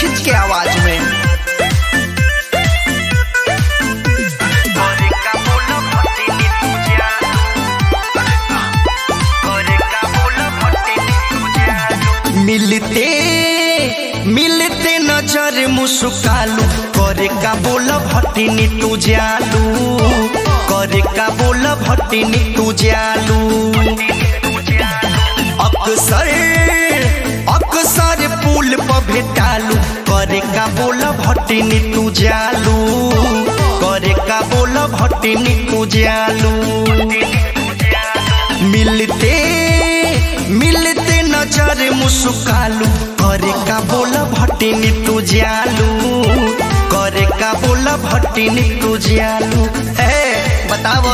दीक्षित के आवाज में मिलते मिलते नजर मुस्कालू करे का बोल भटिनी तू जालू करे का बोल भटिनी तू जालू अक्सर अक्सर पुल पर भेटालू करे का बोल भटिनी तू जालू करे का बोल भटिनी तू जालू मिलते मिलते नजर मुस्कालू करे का बोल भटिनी तू जालू करे का बोल भटिनी तू जालू ए बताव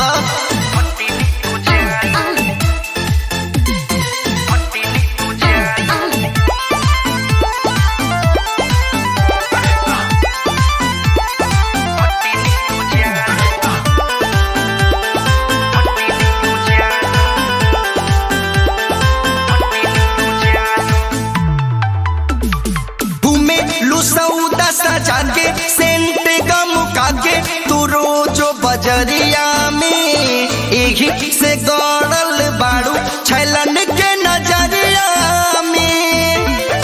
घूमे लुसौदा सजा के सेंट गम के तू रोजो बजरिया में एही से गड़ल बाड़ू छैलन के नजरिया में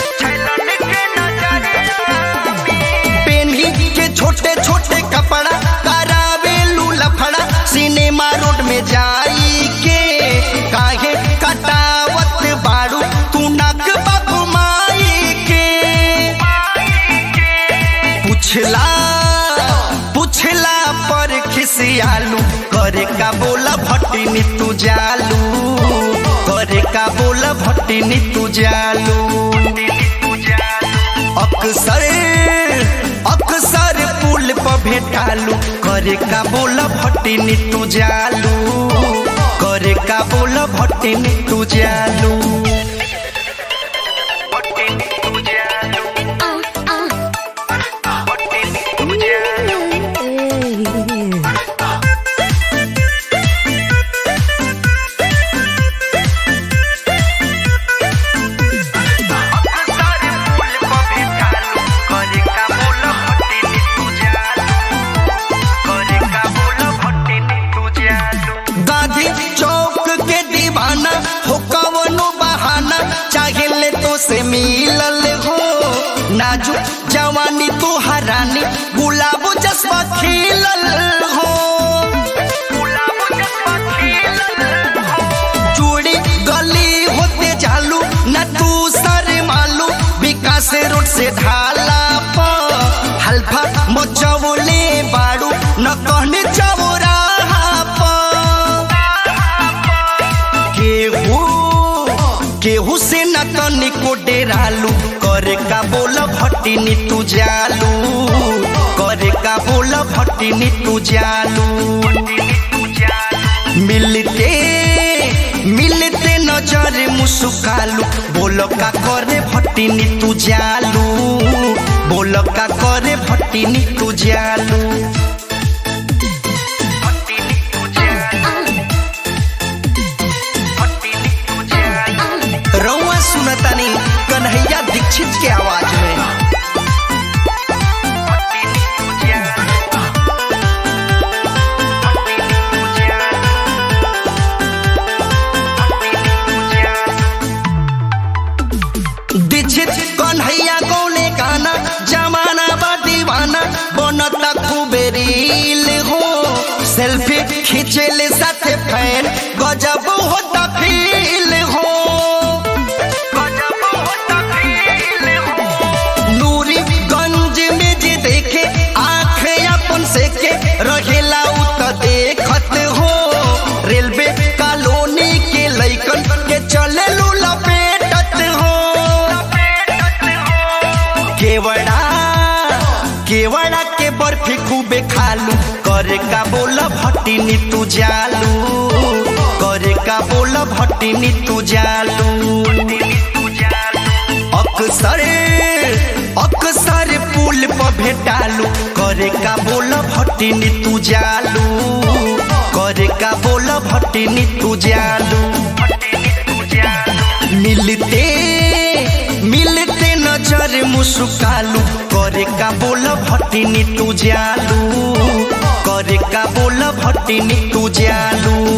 पेन्ही के छोटे छोटे कपड़ा करावे लफड़ा सिनेमा रोड में जाई के काहे कटावत बाड़ू तू नक बकुमाई के पुछला पुछला पर खिसियालू करे का बोला भट्टिनी तू जालू करे का बोला भट्टिनी तू जालू अक्सर अक्सर पुल पर भेटालू करे का बोला भट्टिनी तू जालू करे का बोला भट्टिनी तू जालू गांधी चौक के दीवाना हो कवनो बहाना चाहे ले तो से मिलल हो नाजुक जवानी तो हरानी गुलाब जज्बा खिलल हो चूड़ी गली होते चालू न तू सर मालू विकास रोड से ढाला प हल्फा मचवले बाड़ू न कहने चौराहा प केहू केहू से न तनिको डेरालू करे का बोल भट्टिनी तू जालू करे का बोल भट्टिनी तू जालू मिलते मिलते नजर मुस्कालू बोल का करे भट्टिनी तू जालू बोल का करे भट्टिनी तू जालू रउआ सुनतानी कन्हैया दीक्षित के आवाज में दीक्षित कन्हैया गौले गाना जमाना बा दीवाना बनता खूबे रील हो सेल्फी खींचेले साथे फैन गजब होता फील हो नूरी गंज में जे देखे आँख अपन से के रहेला उ त देखत हो रेलवे कॉलोनी के लइकन के चले लू लपेटत हो केवड़ा केवड़ा के बर्फी खूबे खालू करे का बोल भट्टिनी तू जालू करे का बोल भट्टिनी तू जालू अक्सर अक्सर पुल पर भेटालू करे का बोल भट्टिनी तू जालू करे का बोल भट्टिनी तू जालू मिलते मिलते नजर रे मुस्कालू करे का बोल भट्टिनी तू जालू करे का बोल भट्टिनी तू जालू